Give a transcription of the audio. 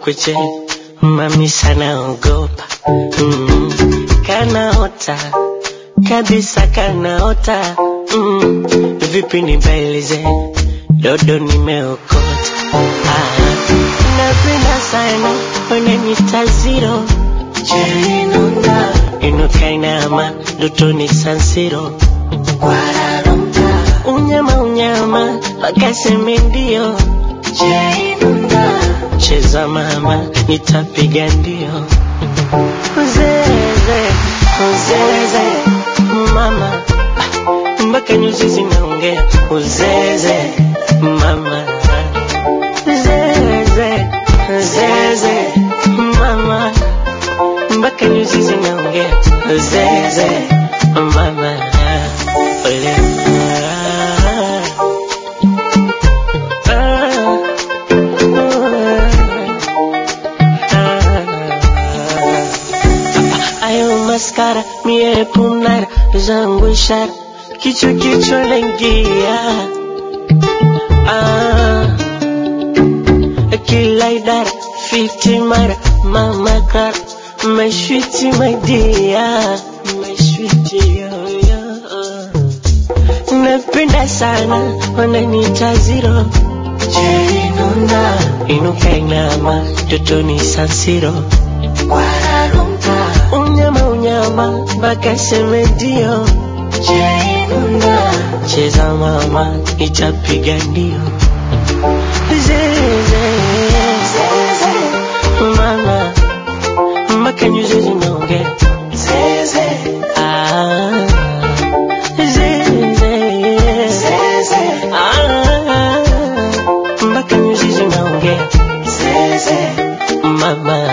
kweche mami sana ogopa mm, kanaota kabisa kanaota mm, vipi nibailize dodo nimeokota ah, napenda sana unanita zero jerinunda inukainama dotoni sansiro unyama unyama wakaseme ndio jerinunda cheza mama nitapiga ndio uzeze uzeze mama mpaka nyuzi zinaongea uzeze mama zeze zeze mama mpaka nyuzi zinaongea zeze mama ole ayo maskara mie punara zangu ishara kichwa kichwa naingia ah, kila idara fiti mara mama kara mashwiti madia mashwiti yoyo napenda sana wananita ziro jerinunda inukainama totoni sansiro unyama unyama mpaka seme ndio jerinunda cheza mama itapiga ndio zeze mama mpaka nyuzi zinaongea Ah, zeze. Ah, mpaka nyuzi zinaongea mama